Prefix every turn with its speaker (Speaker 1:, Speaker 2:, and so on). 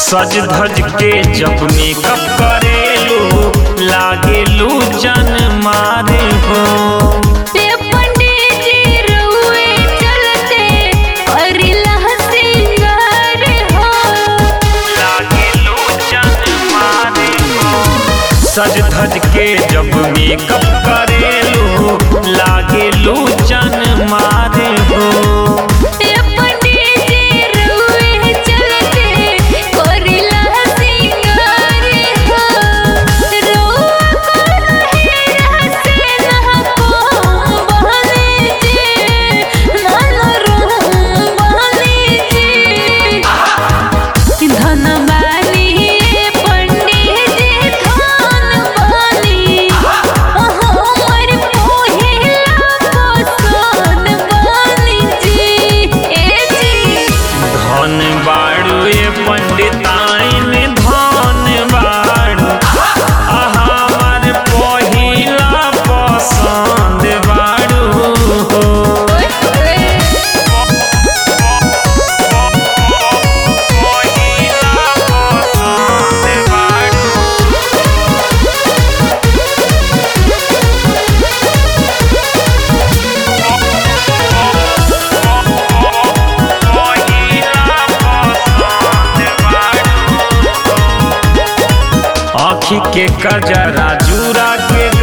Speaker 1: सज धज के जब मेकअप करेलू लागेलू जन मारे हो
Speaker 2: ते पंडित जी रउए चलते करिला सिंगार हो
Speaker 1: लागेलू जन मारे हो सज धज के जब मेकअप करेलू लागेलू जन मारे हो
Speaker 2: ते पंडित जी रउए चलते करिला सिंगार हो रउआ कहे से ना को बहने जी मन रूम बहने जी धन बानी पंडित जी धन बानी हमर पहिला पसंद बानी जी ए जी
Speaker 1: धन बाड़ू ए पंडिताइन धन बाड़ू आ हमार पहिला पसंद बाड़ू हो पहिला पसंद बाड़ू आँखी के कजरा जूरा के